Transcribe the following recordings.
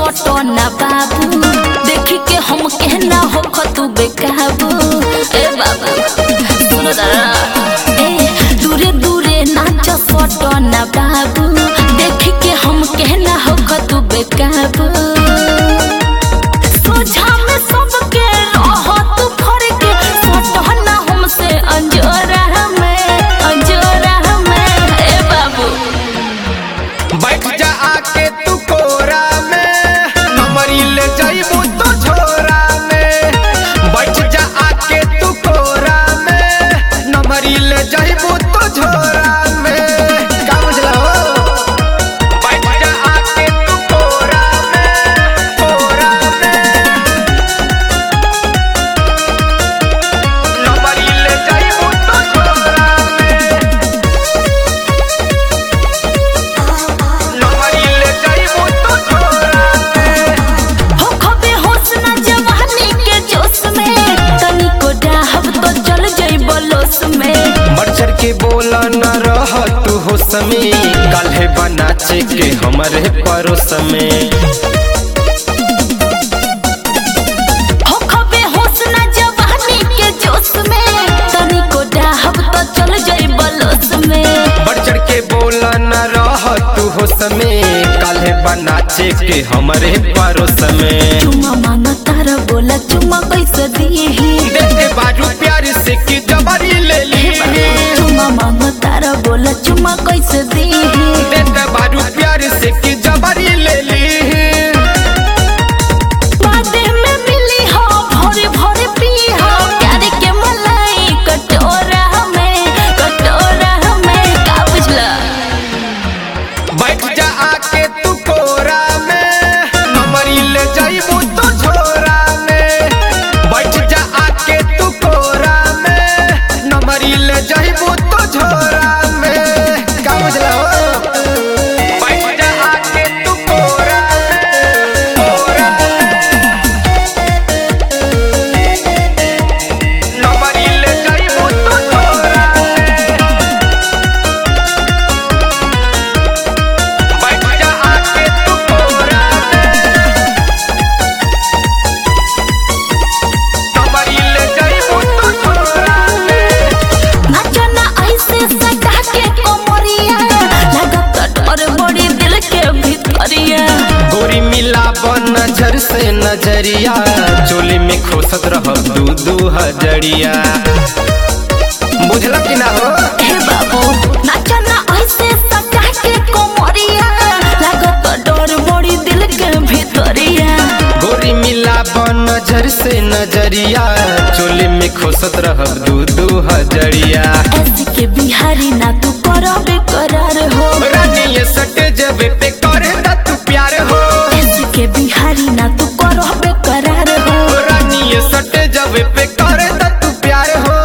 सटो ना बाबू देखी के हम कहना हो तू बेकाबू ए बाबू सुनो जरा ए दूरे दूरे नाच सटो ना बाबू देखी के हम कहना हो तू बेकाबू सोझा में सबके रहो तू फरके सटो ना हमसे अंजोरा में अंजोरा में ए बाबू बैठ जा आके तू कोरा में नंबरी ले जाइबू तो झोरा में बैठ जा आके तू कोरा में नंबरी ले जाइबू तो झोरा में का बुझला हो बैठ जा आके तू कोरा में कोरा में नंबरी ले जाइबू तो झोरा में नंबरी ले जाइबू तो झोरा में हो खबे होश ना जवानी के जोश में तनिको डाहब तो चल जइब लोस में बढ़ चढ़ के बोला न रह तू हो समय काल्हे बनाचे के हमरे परोस में हो खबे होश ना जवानी के जोश में तनिको डाहब तो चल जइब लोस में बढ़ चढ़ के बोला न रह तू हो समय काल्हे बनाचे के हमरे परोस में चुमा मांगा तारा बोला चुमा कैसे दीही देते बाजू प्यार से की जबरी ले ली चुमा मांगा तारा बोला चुमा कैसे दीही देते बाजू प्यार से की जबरी ले ली बादे में मिली हो भोरे भोरे पी हो प्यार के मलाई कटोरा में कटोरा में का बुझला बैठ जा आके तू कोरा में नंबरी ले जाइबू तो झोरा में बैठ जा आके तू कोरा में नंबरी ले जाइबू तो झोरा में का बुझला हो बैठ जा आके तू कोरा में कोरा में नंबरी ले जाइबू तो झोरा में बैठ जा आके तू कोरा में नंबरी ले जाइबू तो झोरा में नाचना ऐसे सटा के कोमरिया लागत डर बड़ी दिल के भीतरिया गोरी मिला नजर से नजरिया चोली में खोसत रह दू दू हजरिया बुझल कि ना हो हे बाबू नाचना ऐसे सटा के कोमरिया लागत डर बड़ी दिल के भीतरिया गोरी मिला नजर से नजरिया चोली में खोसत रह दू दू हजरिया ऐसे के बिहारी ना तू करबे करार हो रानी ये सटे जब पे करे दा तू प्यार हो ऐसे के बिहारी ना तू करबे करार हो रानी ये सटे जब पे करे दा तू प्यार हो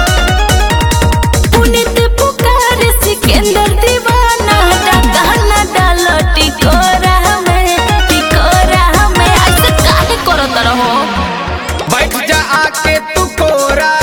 पुनीत पुकार सिकंदर दीवाना डाकाना डालो टिकोरा में टिकोरा में ऐसे काहे करत रहो बैठ जा आके तू कोरा